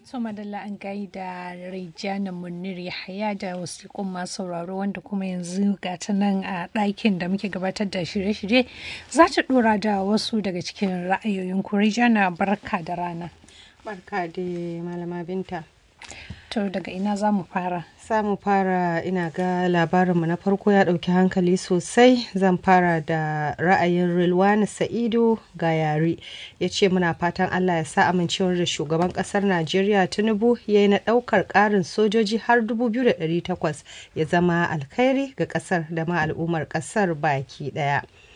So madalla an gaida Rijana Munir Yahaya da wasiƙun masu sauraro wanda kuma yanzu ga ta nan a ɗakin da muke gabatar da shirye-shirye za ta ɗora da wasu daga cikin ra'ayoyin ku Rijana barka da rana. Barka da malama binta. To daga ina za mu fara? Za mu fara ina ga labarinmu na farko ya ɗauki hankali sosai zan fara da ra'ayin Rilwani Sa'idu ga yare ya ce muna fatan Allah ya sa amincewar da shugaban ƙasar Najeriya Tinubu ya yi na ɗaukar ƙarin sojoji har 2,800 ya zama alkhairi ga ƙasar da ma al'ummar ƙasar baki ɗaya.